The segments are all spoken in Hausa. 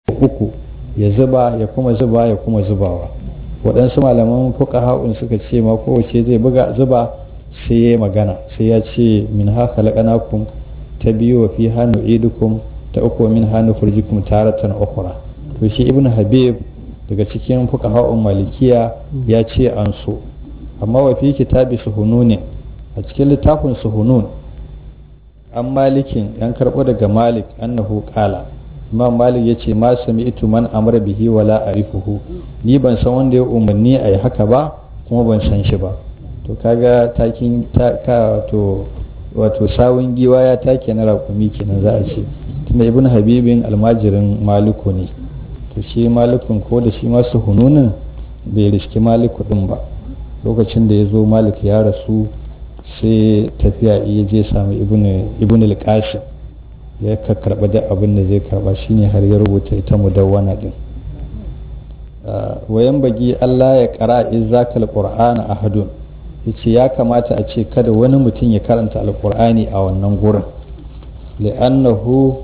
uku ya zuba ya kuma zuba ya kuma zubawa waɗansu malaman fuqaha'un suka ce ma kowace zai buga zuba sai ya magana sai ya ce min haka laƙanakun ta biyu wa fi hannu idukum ta uku min hannu furjikum taratan ukhra to shi ibnu habib daga cikin fuqaha'un malikiya ya ce an so amma wa fi kitabi suhununin a cikin littafin suhunun an malikin yan karɓo daga malik annahu qala imam malik ya ce ma sami'tu man amara bihi wala arifuhu ni ban san wanda ya umarni a yi haka ba kuma ban san shi ba to kaga takin ta ka to wato sawun giwa ya take na raƙumi kenan za a ce tunda ibn habibin almajirin maliku ne to shi malikun ko da shi masu hununin bai riski maliku din ba lokacin da ya zo malik ya rasu sai tafiya iya je sami ibn al-qasim ya ka karba da abin da zai karba shine har ya rubuta ita mudawwana din wayan bagi Allah ya kara izakal qur'ana ahadun yace ya kamata a ce kada wani mutum ya karanta alqur'ani a wannan gurin li'annahu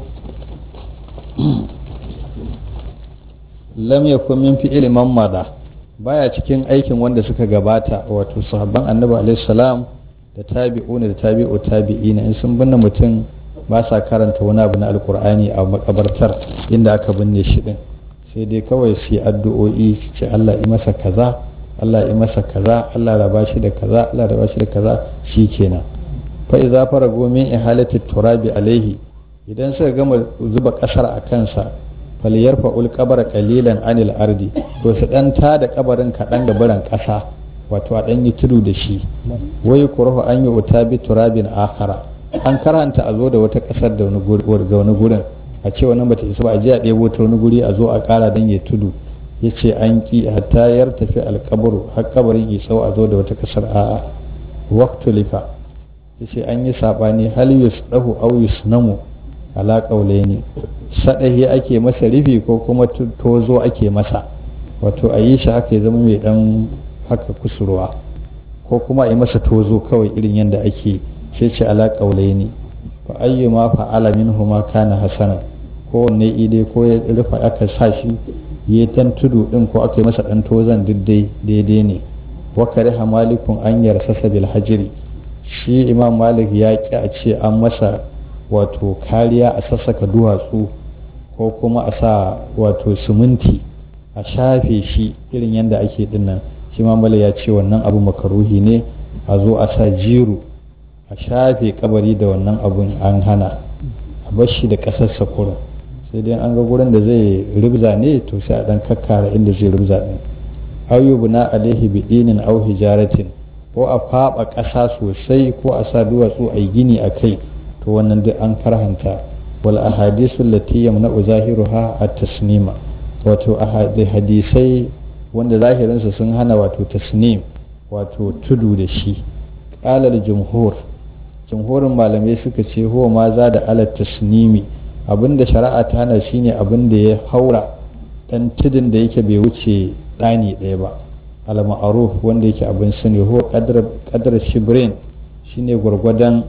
lam yakun min fi'il man mada baya cikin aikin wanda suka gabata wato sahabban annabi alaihi salam da tabi'una da tabi'u tabi'ina in sun binne mutum ba sa karanta wani abu na alkur'ani a makabartar inda aka binne shi din sai dai kawai su yi addu'o'i ce Allah yi masa kaza Allah yi masa kaza Allah raba shi da kaza Allah raba shi da kaza shi kenan fa idza farago min ihalati turabi alaihi idan suka gama zuba kasar a kansa falyarfa ul qabra qalilan anil ardi to su dan ta da kabarin kadan da baran kasa wato a dan yi tudu da shi wai kurhu an yi utabi turabin akhara an karanta a zo da wata kasar da wani gurin a ce wannan bata isa ba a je a ɗebo ta wani guri a zo a ƙara don ya tudu ya ce an ƙi hatta yar tafi alƙabaru har kabarin isau a zo da wata kasar a waktu lifa ya ce an yi saɓani hal yusdahu aw yusnamu ala ne sadahi ake masa rufi ko kuma tozo ake masa wato a yi shi haka ya zama mai dan haka kusurwa ko kuma a yi masa tozo kawai irin yadda ake sai ce ala ne fa ayyuma fa'ala minhuma kana hasana ko wanne ide ko ya rufa aka sa shi ya tan tudu din ko aka yi masa dan tozan diddai daidai ne wa kariha malikun an yarsasa bil hajri shi imam malik ya ki a ce an masa wato kariya a sassaka duwatsu ko kuma a sa wato siminti a shafe shi irin yadda ake dinnan shi imam malik ya ce wannan abu makaruhi ne a zo a sa jiru a shafe kabari da wannan abun an hana a bar shi da ƙasar sakura sai dai an ga gurin da zai rubza ne to sai a dan kakkara inda zai rubza din ayyubu na alaihi bidinin au hijaratin ko a faɓa ƙasa sosai ko a sa duwatsu a yi gini a kai to wannan duk an karhanta wal ahadisu lati yamna'u zahiruha at-tasnima wato hadisai wanda zahirinsa sun hana wato tasnim wato tudu da shi qala jumhur jumhurin malamai suka ce huwa ma za da alat tasnimi abinda shari'a ta hana shine abinda ya haura dan tudun da yake bai wuce ɗani ɗaya ba al-ma'ruf wanda yake abin sani huwa qadar qadar shibrin shine gwargwadon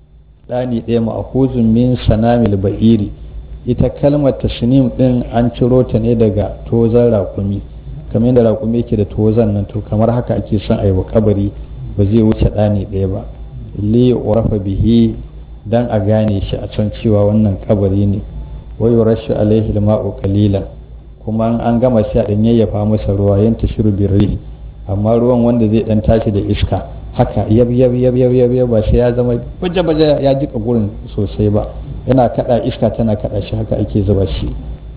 ɗani ɗaya ma'khuzun min sanamil ba'iri ita kalmar tasnim din an ciro ta ne daga tozan raƙumi kamar yadda raƙumi yake da tozan nan to kamar haka ake son a yi wa kabari ba zai wuce ɗani ɗaya ba li urafa bihi dan a gane shi a can cewa wannan kabari ne wa yurashu alaihi alma'u qalilan kuma an gama sai a dan yayyafa masa ruwa yan tashiru birri amma ruwan wanda zai dan tashi da iska haka yab yab yab yab yab yab ba sai ya zama baje baje ya jika gurin sosai ba yana kada iska tana kada shi haka ake zuba shi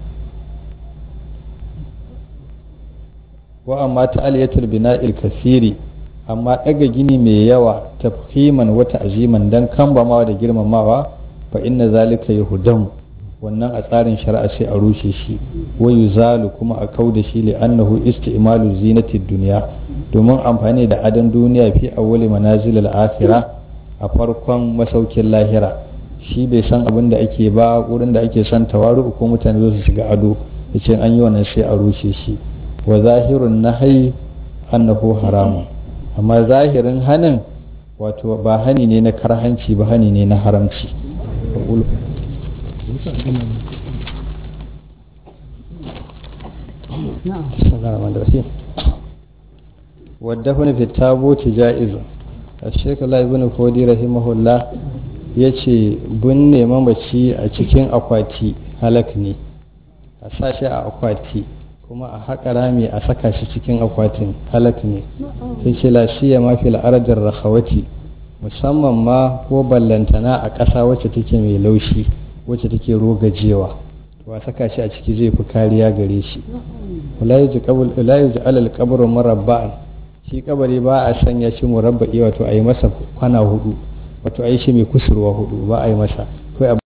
wa amma ta'aliyatul bina'il kasiri amma ɗaga gini mai yawa tafhiman wata aziman dan kambamawa da girmamawa fa inna zalika yahudamu wannan a tsarin shari'a sai a rushe shi wa yuzalu kuma a kau da shi li annahu isti'malu zinati dunya domin amfani da adon duniya fi awwali manazil al-akhirah a farkon masaukin lahira shi bai san abin da ake ba wurin da ake son tawaru ko mutane su shiga ado yace an yi wannan sai a rushe shi wa zahirun nahyi annahu haramun amma zahirin hanin wato ba hani ne na karhanci ba hani ne na haramci بسم الله الرحمن الرحيم والدفن في التابوت جائز الشيخ الله ابن فودي رحمه الله yace binne mamaci a cikin akwati halak ne a sa shi a akwati kuma a haƙa rami a saka shi cikin akwatin halak ne sai ce lafiya ma fil ardar rahawati musamman ma ko ballantana a ƙasa wacce take mai laushi wacce take rogajewa to a saka shi a ciki zai fi kariya gare shi la yaji alal qabru murabba'an shi kabari ba a sanya shi murabba'i wato a yi masa kwana hudu wato a yi shi mai kusurwa hudu ba a yi masa